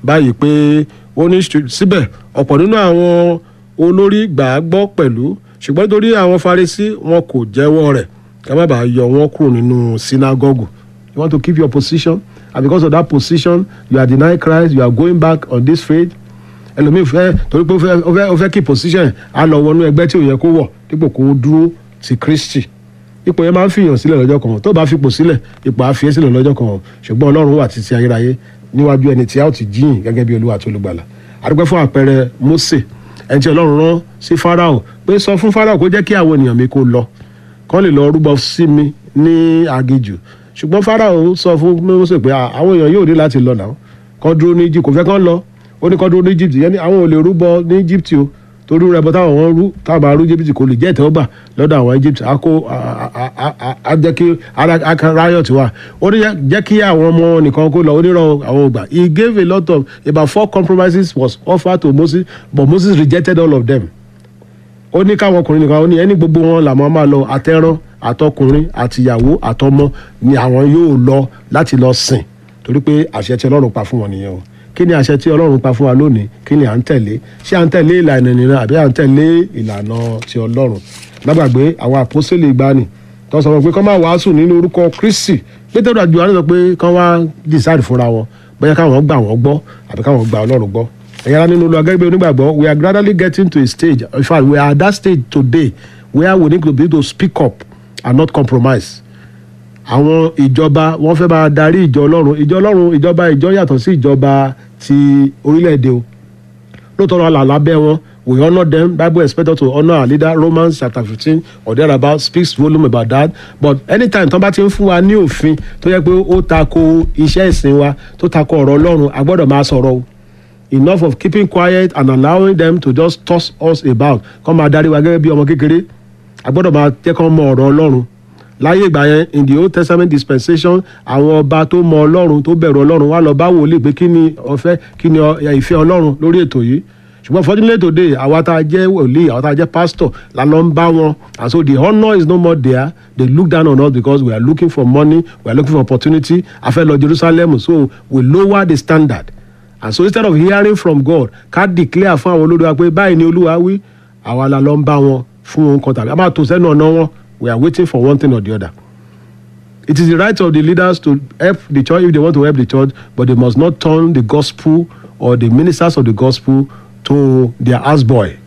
báyìí pé ó ní síbẹ̀ ọ̀pọ̀ nínú àwọn olórí gbà á gbọ́ pẹ̀lú ṣùgbọ́n nítorí àwọn Farisí wọn kò jẹ́wọ́ rẹ̀ ká má bàa yọ wọn kúrò nínú sinagogu you want to keep your position and because of that position you are denying Christ you are going back on this faith ẹlòmíì fẹ́ torí pé ó fẹ́ ó fẹ́ ó fẹ́ keep position á lọ wọnú ẹgbẹ́ tí ò yẹ kó wọ̀ dípò kó dúró ti Kristi ipò yẹn máa ń fìyàn sílẹ̀ lọ́jọ́ kan tó bá fipò sílẹ̀ ipò á fi é sílẹ̀ lọ́jọ́ kan ṣùgbọ́n Ọlọ́run wà títí ayérayé níwájú ẹni tí a ó ti jíyìn gẹ́gẹ́ bí Olúwa tó lùgbàlà àdúgbò fún àpẹẹrẹ Mósè ẹni tí Ọlọ́run rán sí Fáráò pé sọ fún Fáráò kó jẹ́ kí àwọn ènìyàn mi kó lọ kán lè lọ rúbọ sí mi ní aginjù ṣùgbọ́n Fáráò sọ fún Mósè pé àwọn èèyàn yóò ní láti lọ náà kán dúró ní Egypt kò fẹ́ kán lọ ó ní kán dúró ní Egypt yẹn ni àwọn ò lè rúbọ ní Egypt o torí rẹ bọ táwọn wọn rú táwọn máa rú Egypt kò lè jẹ́ ìtẹ́wọ́gbà lọ́dọ̀ àwọn Egypt á kó á jẹ́ kí riot wà ó ní jẹ́ kí àwọn ọmọ nìkan kó lọ onírọ̀ àwọn ògbà he gave a lot of about four compromises was offered to Moses but Moses rejected all of them ó ní káwọn ọkùnrin nìkan ó ní ẹni gbogbo wọn làwọn máa lọ àtẹrán àtọkùnrin àtìyàwó àtọmọ ni àwọn yóò lọ láti lọ sìn torí pé àṣẹ tí Ọlọ́run pa fún wọn nìyẹn o kí ni àṣẹ tí Ọlọ́run pa fún wa lónìí kí ni à ń tẹ̀lé ṣé à ń tẹ̀lé ìlànà ìnira àbí à ń tẹ̀lé ìlànà ti Ọlọ́run lágbàgbé àwọn àpọ́sẹ̀lẹ̀ ìgbani tó sọ pé kọ́ máa wàásù nínú orúkọ Kristi Pétérù àjò àná sọ pé kọ́ wá decide fúnra wọn bóyá káwọn gbà wọ́n gbọ́ àbí káwọn gbà Ọlọ́run gbọ́ ẹ̀yára nínú olú agẹ́gbẹ́ onígbàgbọ́ we are gradually getting to a stage in fact we are at that stage today where we need to be able to speak up and not compromise àwọn ìjọba wọn fẹ́ máa darí ìjọ ọlọ́run ìjọ ọlọ́run ìjọba ìjọ yàtọ̀ sí ìjọba ti orílẹ̀-èdè o lóòótọ́ ọ̀la lábẹ́ wọn we honour them bible expect us to honour our leader romans chapter fifteen or thereabout speaks volume about that but anytime tó bá ti ń fún wa ní òfin tó yẹ pé ó tako iṣẹ́ ìsìn wa tó tako ọ̀rọ̀ ọlọ́run a gbọ́dọ̀ máa sọ̀rọ̀ o enough of keeping quiet and allowing them to just toss us about kọ́ máa darí wa gẹ́gẹ́ bí ọmọ kékeré a gbọ́dọ̀ máa jẹ́ kọ́ mọ ọ̀rọ̀ ọlọ́run láyé ìgbà yẹn in the old testament dispensation àwọn ọba tó mọ ọlọ́run tó bẹ̀rù ọlọ́run wá lọ bá wòlíì pé kí ni ọ̀fẹ́ kí ni ìfẹ́ ọlọ́run lórí ètò yìí ṣùgbọ́n fortunately today àwa tá a jẹ́ wòlíì àwa tá a jẹ́ pastor la lọ ń bá wọn and so the honour is no more there they look down on us because we are looking for money we are looking for opportunity a fẹ́ lọ Jerusalem so we lower the standard and so instead of hearing from God ká declare fún àwọn olórí wa pé báyìí ni olúwa wí àwa la lọ ń bá wọn fún ohun kan tàbí a máa tò sẹ́nu ọ̀nà wọn we are waiting for one thing or the other. It is the right of the leaders to help the church if they want to help the church, but they must not turn the gospel or the ministers of the gospel to their houseboy.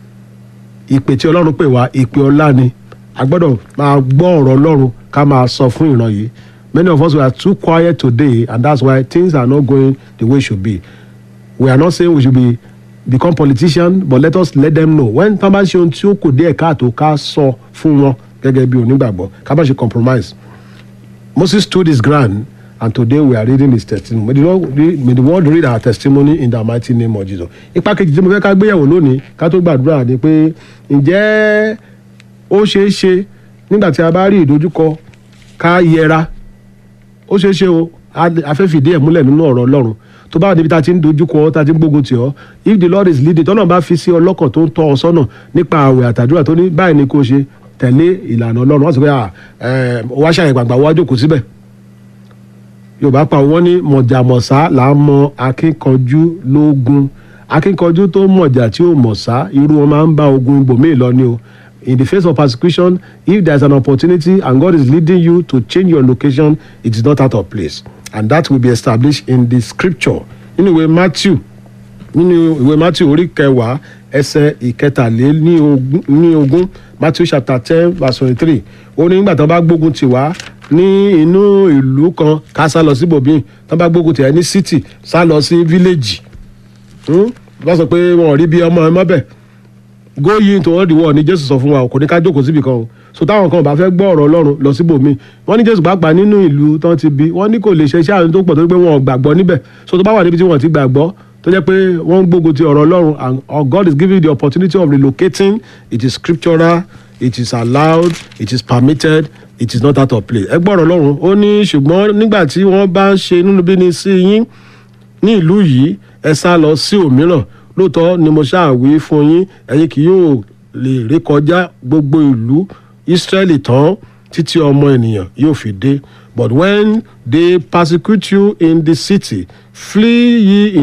Ìpè tí Ọlọ́run pè wá ìpè ọlá ni a gbọ́dọ̀ máa gbọ́ ọ̀rọ̀ Ọlọ́run ká máa sọ fún ìran yìí. Many of us were too quiet today and that's why things are not going the way it should be. We are not saying we should be become politicians but let us let them know when tán bá ṣe ohun tí ó kù díẹ̀ káàtó ká sọ fún wọn gẹ́gẹ́ bí onígbàgbọ́ ká má ṣe compromise. Moses stood his ground and today we are reading his testimony. May the, Lord, may the world read our testimony in the mighty name of Jesus. Ipa kejì tí mo fẹ́ ká gbéyàwó lónìí ká tó gbàdúrà ni pé ǹjẹ́ ó ṣeé ṣe nígbà tí a bá rí ìdojúkọ ká yẹra ó ṣeé ṣe o a fẹ́ fìdí ẹ̀ múlẹ̀ nínú ọ̀rọ̀ Ọlọ́run tó bá wà níbi tá a ti ń dojúkọ tá a ti ń gbógun tì ọ́ if the Lord is leading tọ́nà bá fi sí ọlọ́kàn tó ń tọ́ ọ sọ́nà nípa àwẹ̀ àtàdúrà tó ní báyìí ni kò ṣe tẹ̀lé ìlànà ọlọ́run wọ́n sọ pé wá ṣàyẹ̀ gbàgbà wá jókòó síbẹ̀ yorùbá pa wọ́n ní mọ̀jàmọ̀sá là ń mọ akínkanjú lógun akínkanjú tó mọ̀jà tí ó mọ̀sá irú wọn máa ń bá ogun ibòmíì lọ ni o in the face of persecution if there is an opportunity and God is leading you to change your location it is not out of place and that will be established in the scripture nínú ìwé Matthew nínú ìwé Matthew orí kẹwàá ẹsẹ̀ ìkẹtàléní ogún Matthew chapter ten verse twenty-three ó ní nígbà tí wọ́n bá gbógun tì wá ní inú ìlú kan ká sá lọ sí bòbí tí wọ́n bá gbógun tì wá ní city sá lọ sí village wọ́n sọ pé wọn ò rí bí ọmọ ẹ mọ́bẹ̀ go ye into all the world ní Jésù sọ fún wa kò ní ká jókòó síbi kan o so táwọn kan ò bá fẹ́ gbọ́ ọ̀rọ̀ Ọlọ́run lọ síbòmí wọ́n ní Jésù pàápàá nínú ìlú tán ti bí wọ́n ní kò lè ṣe iṣẹ́ àwọn tó pọ̀ tó pé wọn ò gbàgbọ́ níbẹ̀ so tó bá wà níbi tí wọ́n ti gbàgbọ́ tó jẹ́ pé wọ́n ń gbógun ti ọ̀rọ̀ Ọlọ́run and God is giving you the opportunity of relocating it is scriptural it is allowed it is permitted it is not out of place ẹ gbọ́rọ̀ Ọlọ́run ó ní ṣùgbọ́n nígbà tí wọ́n bá ń ṣe inúnibíni sí yín ní ìlú yìí ẹ sá lọ sí òmíràn lóòótọ́ ni mo ṣàwí fún yín ẹ̀yin kì yóò lè rékọjá gbogbo ìlú Ísírẹ́lì tán títí ọmọ ènìyàn yóò fi dé but when they persecute you in the city flee ye in